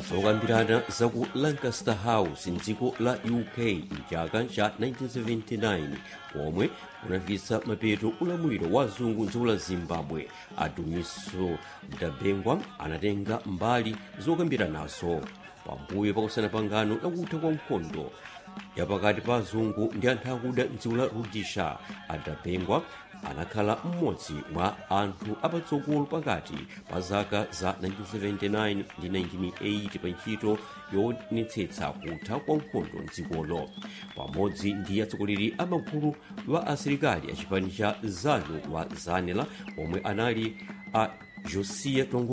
zokambirana za ku lancaster house mdziko la uk mchaka cha 1979 pomwe kunafikitsa mapeto ulamuliro wa zungu mdziko la zimbabwe adumiso mdabengwa anatenga mbali zokambiranazo pambuyo pakusana pangano lakutha kwa nkhondo yapakati pa azungu ndi anthu akuda mdziko la rhodesia adabengwa anakhala mmodzi mwa anthu apatsogolo pakati pa zaka za 1979 ndi 1980 pa ntchito yoonetsetsa kutha kwa nkhondo mdzikolo pamodzi ndi atsogoleri a magulu wa asilikali a chipani cha zanu wa zanela omwe anali a josia tongo